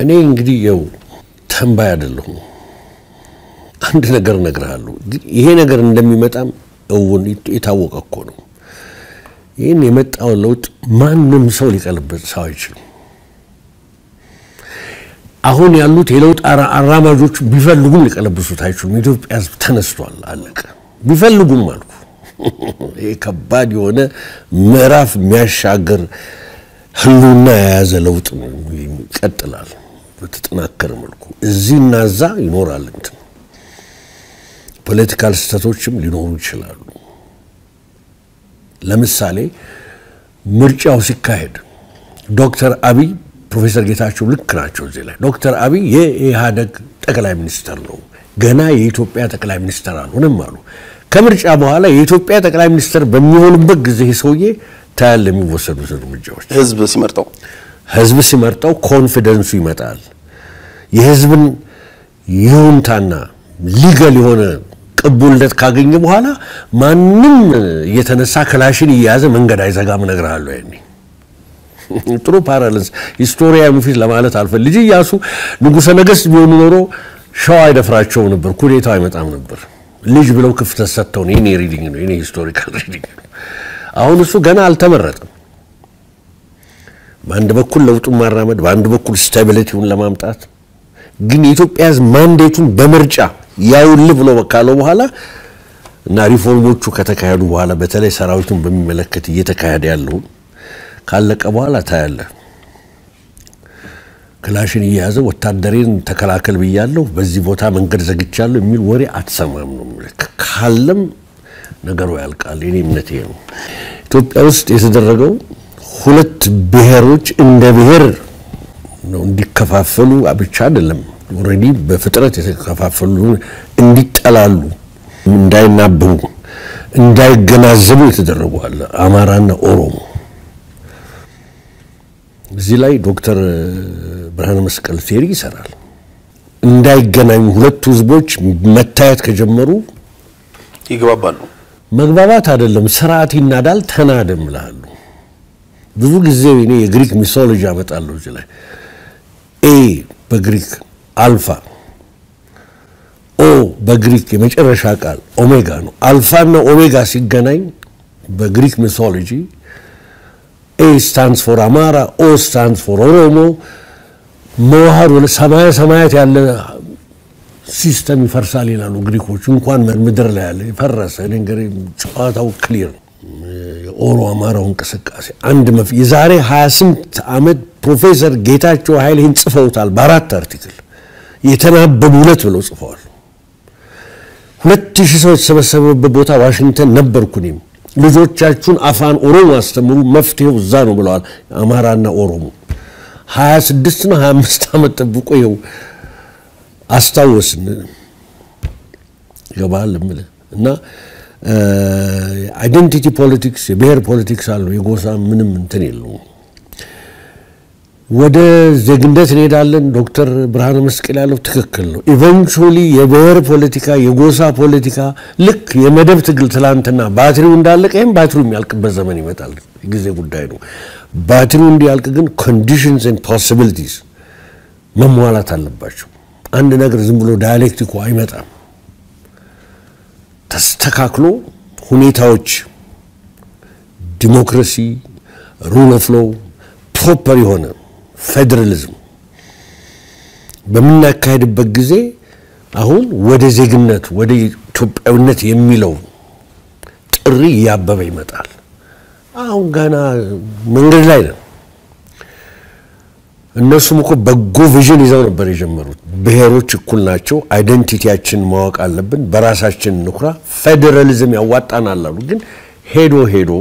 እኔ እንግዲህ የው ተንባይ አይደለሁም። አንድ ነገር እነግርሃለሁ። ይሄ ነገር እንደሚመጣም እውን የታወቀ እኮ ነው። ይህን የመጣውን ለውጥ ማንም ሰው ሊቀለብጥ ሰው አይችልም። አሁን ያሉት የለውጥ አራማጆች ቢፈልጉም ሊቀለብሱት አይችሉም። የኢትዮጵያ ሕዝብ ተነስቷል፣ አለቀ። ቢፈልጉም አልኩ። ይህ ከባድ የሆነ ምዕራፍ የሚያሻገር ህልውና የያዘ ለውጥ ይቀጥላል በተጠናከረ መልኩ። እዚህ እና እዛ ይኖራል እንትን ፖለቲካል ስህተቶችም ሊኖሩ ይችላሉ። ለምሳሌ ምርጫው ሲካሄድ ዶክተር አብይ ፕሮፌሰር ጌታቸው ልክ ናቸው እዚህ ላይ ዶክተር አብይ የኢህአደግ ጠቅላይ ሚኒስተር ነው፣ ገና የኢትዮጵያ ጠቅላይ ሚኒስተር አልሆነም አሉ። ከምርጫ በኋላ የኢትዮጵያ ጠቅላይ ሚኒስተር በሚሆኑበት ጊዜ ይህ ሰውዬ ታያለ የሚወሰዱት እርምጃዎች ህዝብ ሲመርጠው ህዝብ ሲመርጠው ኮንፊደንሱ ይመጣል። የህዝብን ይሁንታና ሊገል የሆነ ቅቡልነት ካገኘ በኋላ ማንም እየተነሳ ክላሽን እየያዘ መንገድ አይዘጋም። እነግርሃለሁ ያኔ ጥሩ ፓራለንስ ሂስቶሪያዊ ፊት ለማለት አልፈል ልጅ እያሱ ንጉሠ ነገሥት ቢሆኑ ኖሮ ሸዋ አይደፍራቸው ነበር፣ ኩዴታው አይመጣም ነበር። ልጅ ብለው ክፍተት ሰጥተው ነው። የኔ ሪዲንግ ነው፣ የኔ ሂስቶሪካል ሪዲንግ ነው። አሁን እሱ ገና አልተመረጠም። በአንድ በኩል ለውጡን ማራመድ፣ በአንድ በኩል ስታቢሊቲውን ለማምጣት ግን የኢትዮጵያ ሕዝብ ማንዴቱን በምርጫ ያውል ብሎ ካለው በኋላ እና ሪፎርሞቹ ከተካሄዱ በኋላ በተለይ ሰራዊቱን በሚመለከት እየተካሄደ ያለውን ካለቀ በኋላ ታያለ። ክላሽን እየያዘ ወታደሬን ተከላከል ብያለሁ፣ በዚህ ቦታ መንገድ ዘግቻለሁ የሚል ወሬ አትሰማም ነው። ካለም ነገሩ ያልቃል። የኔ እምነት ይሄ ነው። ኢትዮጵያ ውስጥ የተደረገው ሁለት ብሔሮች እንደ ብሔር ነው እንዲከፋፈሉ ብቻ አይደለም። ኦልሬዲ በፍጥረት የተከፋፈሉ እንዲጠላሉ፣ እንዳይናበቡ፣ እንዳይገናዘቡ የተደረጉ አለ አማራና ኦሮሞ። እዚህ ላይ ዶክተር ብርሃነ መስቀል ቴሪ ይሰራል። እንዳይገናኙ ሁለቱ ህዝቦች መታየት ከጀመሩ ይግባባሉ። መግባባት አይደለም ስርዓት ይናዳል። ተናደም እልሃለሁ። ብዙ ጊዜ እኔ የግሪክ ሚሶሎጂ አመጣለሁ እዚህ ላይ ኤ በግሪክ አልፋ፣ ኦ በግሪክ የመጨረሻ ቃል ኦሜጋ ነው። አልፋና ኦሜጋ ሲገናኝ በግሪክ ሚሶሎጂ ኤ ስታንድስ ፎር አማራ፣ ኦ ስታንድስ ፎር ኦሮሞ መዋሃዱ ሰማያ ሰማያት ያለ ሲስተም ይፈርሳል ይላሉ ግሪኮች። እንኳን ምድር ላይ ያለ የፈረሰ እንግዲህ ጨዋታው ክሊር ነው። የኦሮ አማራው እንቅስቃሴ አንድ መፍ የዛሬ 28 ዓመት ፕሮፌሰር ጌታቸው ኃይሌ ይህን ጽፈውታል። በአራት አርቲክል የተናበቡ ሁለት ብለው ጽፈዋል። ሁለት ሺህ ሰው የተሰበሰበበት ቦታ ዋሽንግተን ነበርኩ እኔም። ልጆቻችሁን አፋን ኦሮሞ አስተምሩ፣ መፍትሄው እዛ ነው ብለዋል። አማራና ኦሮሞ 26 እና 25 ዓመት ጠብቆ ይኸው አስታወስን ይገባል እምልህ እና አይደንቲቲ ፖለቲክስ የብሔር ፖለቲክስ አለው። የጎሳ ምንም እንትን የለውም። ወደ ዜግነት እንሄዳለን። ዶክተር ብርሃነ መስቀል ያለው ትክክል ነው። ኢቨንቹዋሊ የብሔር ፖለቲካ፣ የጎሳ ፖለቲካ ልክ የመደብ ትግል ትላንትና ባትሪው እንዳለቀ ይህም ባትሪው የሚያልቅበት ዘመን ይመጣል። የጊዜ ጉዳይ ነው። ባትሪው እንዲያልቅ ግን ኮንዲሽንስ ኤንድ ፖሲቢሊቲስ መሟላት አለባቸው። አንድ ነገር ዝም ብሎ ዳያሌክቲኩ አይመጣም። ተስተካክሎ ሁኔታዎች ዲሞክራሲ፣ ሩል ኦፍ ሎው፣ ፕሮፐር የሆነ ፌዴራሊዝም በምናካሄድበት ጊዜ አሁን ወደ ዜግነት ወደ ኢትዮጵያዊነት የሚለው ጥሪ እያበበ ይመጣል። አሁን ገና መንገድ ላይ ነን። እነሱም እኮ በጎ ቪዥን ይዘው ነበር የጀመሩት። ብሔሮች እኩል ናቸው፣ አይደንቲቲያችን ማወቅ አለብን፣ በራሳችን እንኩራ፣ ፌዴራሊዝም ያዋጣናል አሉ። ግን ሄዶ ሄዶ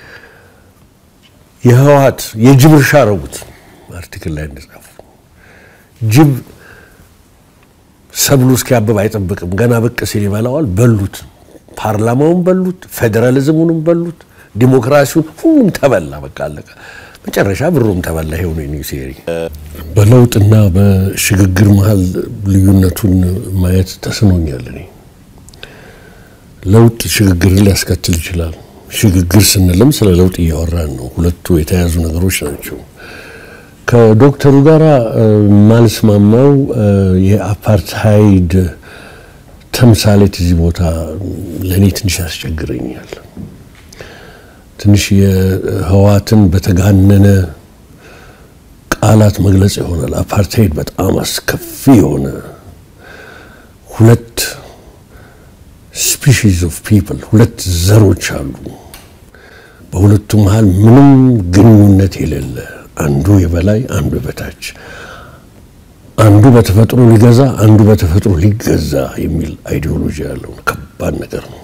የህወሓት የጅብ እርሻ አረጉት። አርቲክል ላይ እንደጻፉ ጅብ ሰብሉ እስኪያብብ አይጠብቅም። ገና ብቅ ሲል ይበላዋል። በሉት፣ ፓርላማውን በሉት፣ ፌዴራሊዝሙንም በሉት፣ ዲሞክራሲውን ሁሉም ተበላ። በቃ አለቀ። መጨረሻ ብሩም ተበላ። ይሄው ነው ኒው ሴሪ። በለውጥና በሽግግር መሀል ልዩነቱን ማየት ተስኖኛል። እኔ ለውጥ ሽግግርን ሊያስከትል ይችላል። ሽግግር ስንልም ስለ ለውጥ እያወራን ነው። ሁለቱ የተያዙ ነገሮች ናቸው። ከዶክተሩ ጋር የማልስማማው የአፓርታይድ ተምሳሌት እዚህ ቦታ ለእኔ ትንሽ ያስቸግረኛል። ትንሽ የህዋትን በተጋነነ ቃላት መግለጽ ይሆናል። አፓርታይድ በጣም አስከፊ የሆነ ሁለት ስፒሺስ ኦፍ ፒፕል ሁለት ዘሮች አሉ። በሁለቱ መሀል ምንም ግንኙነት የሌለ አንዱ የበላይ አንዱ የበታች፣ አንዱ በተፈጥሮ ሊገዛ አንዱ በተፈጥሮ ሊገዛ የሚል አይዲዮሎጂ ያለው ከባድ ነገር ነው።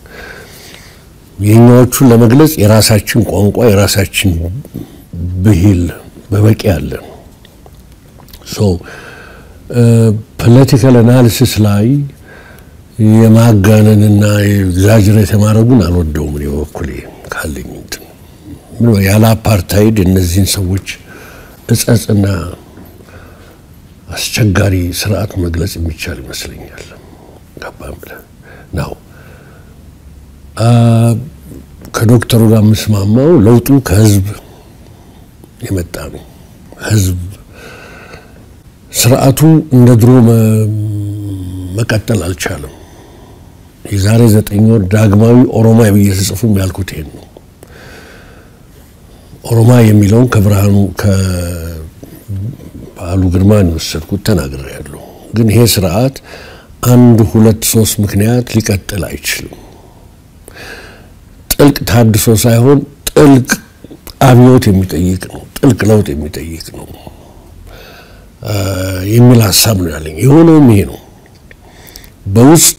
የኛዎቹን ለመግለጽ የራሳችን ቋንቋ የራሳችን ብሂል በበቂ አለን። ሶ ፖለቲካል አናሊሲስ ላይ የማጋነንና ኤግዛጅሬት የማድረጉን አልወደውም። እኔ በበኩሌ ካለኝ እንትን ያለ አፓርታይድ እነዚህን ሰዎች እጸጽና አስቸጋሪ ስርዓት መግለጽ የሚቻል ይመስለኛል። ገባም ብለህ ነው ከዶክተሩ ጋር የምስማማው ለውጡ ከህዝብ የመጣ ነው። ህዝብ ስርዓቱ እንደ ድሮ መቀጠል አልቻለም። የዛሬ ዘጠኝ ወር ዳግማዊ ኦሮማይ ብዬ ስጽፉም ያልኩት ይሄን ነው። ኦሮማ የሚለውን ከብርሃኑ ከበዓሉ ግርማን የወሰድኩት ተናግሬያለሁ። ግን ይሄ ስርዓት አንድ ሁለት ሶስት ምክንያት ሊቀጥል አይችልም። ጥልቅ ታድሶ ሳይሆን ጥልቅ አብዮት የሚጠይቅ ነው። ጥልቅ ለውጥ የሚጠይቅ ነው የሚል ሀሳብ ነው ያለኝ። የሆነውም ይሄ ነው። በውስጥ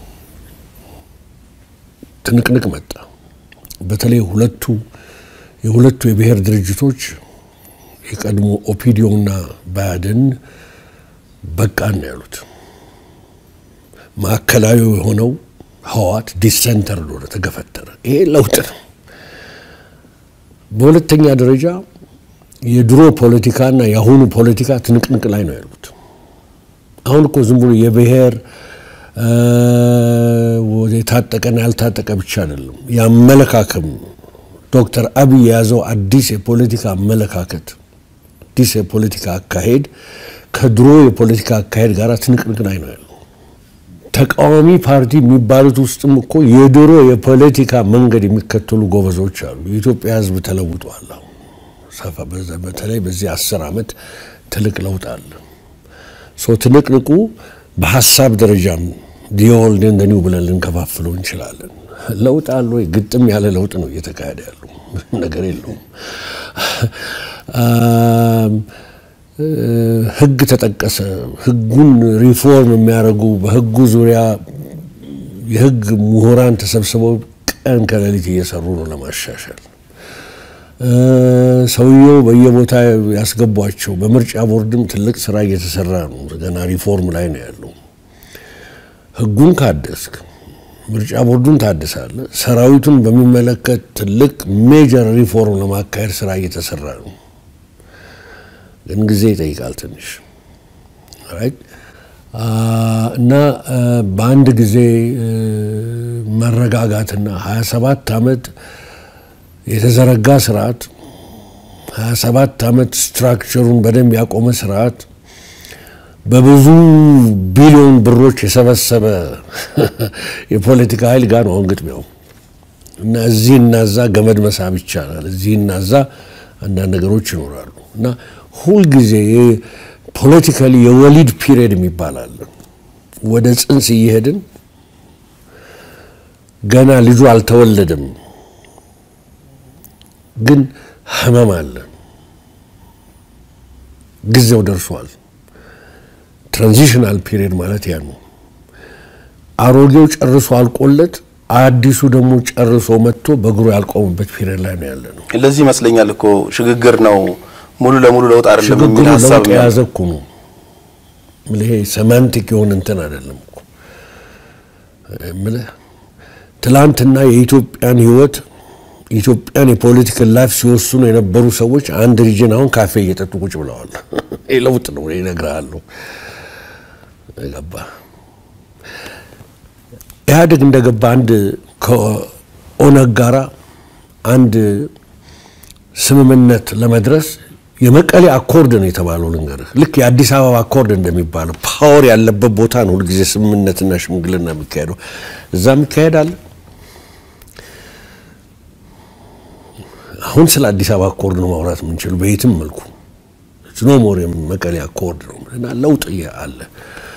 ትንቅንቅ መጣ። በተለይ ሁለቱ የሁለቱ የብሔር ድርጅቶች የቀድሞ ኦፒዲዮና ባያድን በቃን ነው ያሉት። ማዕከላዊ የሆነው ህዋት ዲሰንተር ሆነ፣ ተገፈተረ። ይሄ ለውጥ ነው። በሁለተኛ ደረጃ የድሮ ፖለቲካና የአሁኑ ፖለቲካ ትንቅንቅ ላይ ነው ያሉት። አሁን እኮ ዝም ብሎ የብሔር የታጠቀና ያልታጠቀ ብቻ አይደለም፣ የአመለካከም ዶክተር አብይ የያዘው አዲስ የፖለቲካ አመለካከት አዲስ የፖለቲካ አካሄድ ከድሮ የፖለቲካ አካሄድ ጋር ትንቅንቅ ላይ ነው ያለው። ተቃዋሚ ፓርቲ የሚባሉት ውስጥም እኮ የድሮ የፖለቲካ መንገድ የሚከተሉ ጎበዞች አሉ። የኢትዮጵያ ሕዝብ ተለውጧል። ሰፋ በተለይ በዚህ አስር ዓመት ትልቅ ለውጥ አለ። ሶ ትንቅንቁ በሀሳብ ደረጃም ዲኦልድ ኤንድ ኒው ብለን ልንከፋፍለው እንችላለን። ለውጥ አለ ወይ? ግጥም ያለ ለውጥ ነው እየተካሄደ ያለው ነገር የለውም። ህግ ተጠቀሰ። ህጉን ሪፎርም የሚያደርጉ በህጉ ዙሪያ የህግ ምሁራን ተሰብስበው ቀን ከሌሊት እየሰሩ ነው ለማሻሻል። ሰውየው በየቦታ ያስገቧቸው። በምርጫ ቦርድም ትልቅ ስራ እየተሰራ ነው። ገና ሪፎርም ላይ ነው ያለው። ህጉን ካደስክ ምርጫ ቦርዱን ታድሳለ። ሰራዊቱን በሚመለከት ትልቅ ሜጀር ሪፎርም ለማካሄድ ስራ እየተሰራ ነው። ግን ጊዜ ይጠይቃል ትንሽ እና በአንድ ጊዜ መረጋጋትና 27 ዓመት የተዘረጋ ስርዓት 27 ዓመት ስትራክቸሩን በደንብ ያቆመ ስርዓት በብዙ ቢሊዮን ብሮች የሰበሰበ የፖለቲካ ኃይል ጋር ነው አሁን ግጥሚያው እና እዚህ እናዛ ገመድ መሳብ ይቻላል። እዚህ እናዛ አንዳንድ ነገሮች ይኖራሉ እና ሁልጊዜ ፖለቲካሊ የወሊድ ፒሪየድ የሚባል አለ። ወደ ጽንስ እየሄድን ገና ልጁ አልተወለደም፣ ግን ህመም አለ። ጊዜው ደርሷል። ትራንዚሽናል ፒሪየድ ማለት ያ ነው። አሮጌው ጨርሶ አልቆለት አዲሱ ደግሞ ጨርሶ መጥቶ በእግሩ ያልቆመበት ፒሪየድ ላይ ነው ያለ ነው። ለዚህ ይመስለኛል እኮ ሽግግር ነው ሙሉ ለሙሉ ለውጥ አይደለም የሚል ሽግግሩ ሀሳብ ለውጥ የያዘ እኮ ነው። ይሄ ሰማንቲክ የሆነ እንትን አይደለም እኮ የምልህ ትላንትና የኢትዮጵያን ህይወት የኢትዮጵያን የፖለቲካል ላይፍ ሲወስኑ የነበሩ ሰዎች አንድ ሪጅን አሁን ካፌ እየጠጡ ቁጭ ብለዋል። ይህ ለውጥ ነው እነግርሃለሁ። ገባ ኢህአዴግ እንደገባ አንድ ከኦነግ ጋራ አንድ ስምምነት ለመድረስ የመቀሌ አኮርድ ነው የተባለው ልንገርህ። ልክ የአዲስ አበባ አኮርድ እንደሚባለው ፓወር ያለበት ቦታ ነው ሁልጊዜ ስምምነትና ሽምግልና የሚካሄደው። እዛም ይካሄዳል። አሁን ስለ አዲስ አበባ አኮርድ ነው ማውራት የምንችለው በየትም መልኩ ኖ ሞር መቀሌ አኮርድ ነው እና ለውጥ አለ።